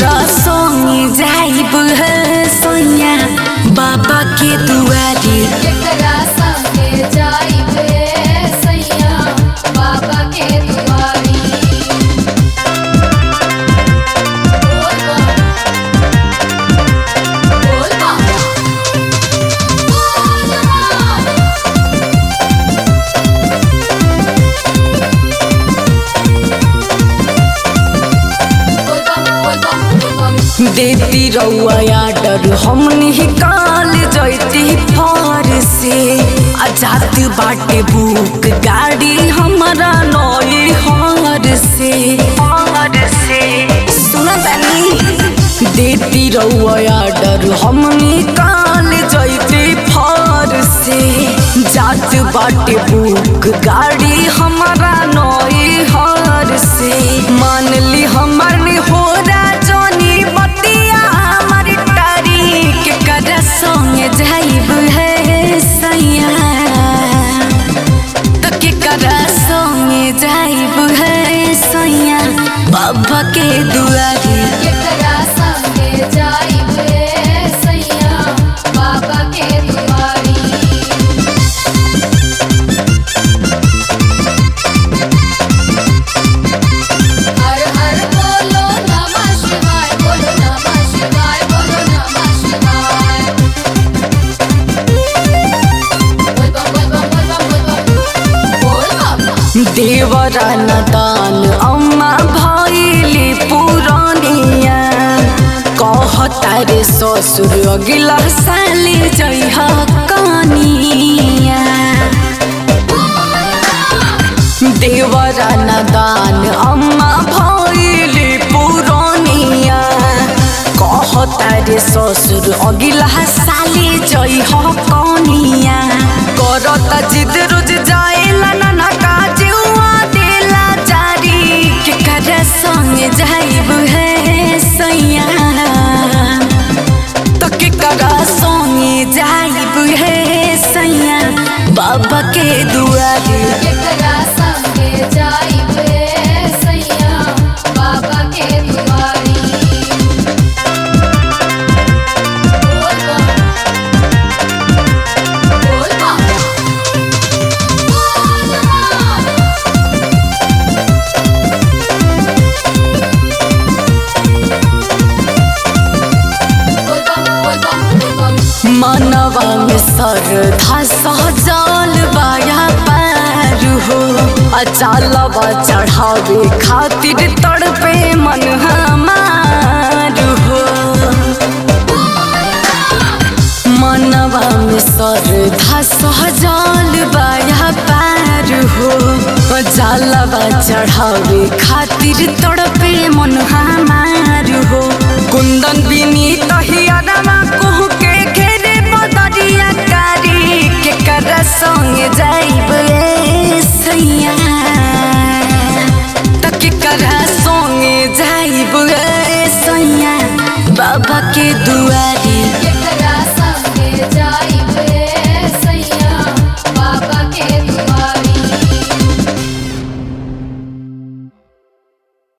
करा संगे जाइब है सैया बाबा के दुआरी केकरा संगे जाइब रे सैया बाबा के दुआरी बोल बा बोल बा बोल बा बोल बा बोल बा देती रउआ आडर हम निकाल जैती फार से आजाद बाटे बुक गाड़ी हमारा नई हार से हार से सुना तानी देती रउआ आडर हम निकाल जैती फार से जात बाटे बुक गाड़ी हमारा नई हार से मान ली हमर ने हो राजनी बतिया हमर टारी के कर संगे जाइब है सैया तो के कर संगे जाइब है सैया बाबा के दुआरी केकरा संगे जाइब रे सैया बाबा के दुआरी हर हर बोलो नमः शिवाय बोलो नमः शिवाय बोलो नमः शिवाय बोल बम बोल बम बोल बम बोल बम बोल बम देवरा नदान अम्मा भैली पुरानिया कहता रे ससुर अगिला साले जइह कनिया देवरा नदान अम्मा भैली पुरानिया कहता रे ससुर अगिला साले जइह कनिया करता जिद रोज जाएला नाना काजुआ देला जारी के कर संग जाइब है सैया तो के कर संग जाइब है सैया बाबा के दुआरी केकरा संगे जाइब रे सैया बाबा के दुआरी बोल बम बोल बम बोल बम बोल बम बोल बम बोल बम मनवा में श्रद्धा सहजल बाया पार हो अचालवा चढ़ावे खातिर तड़पे मन हमार हो मनवा में श्रद्धा सहजल बाया पार हो अचालवा चढ़ावे खातिर तड़पे मन हमार हो कुंदन बिनी तहियारा कोहू के घेरे बदरिया कारी के कर संग जाइब ए सैया त के कर संग जाइब ए सैया बाबा के दुआरी केकरा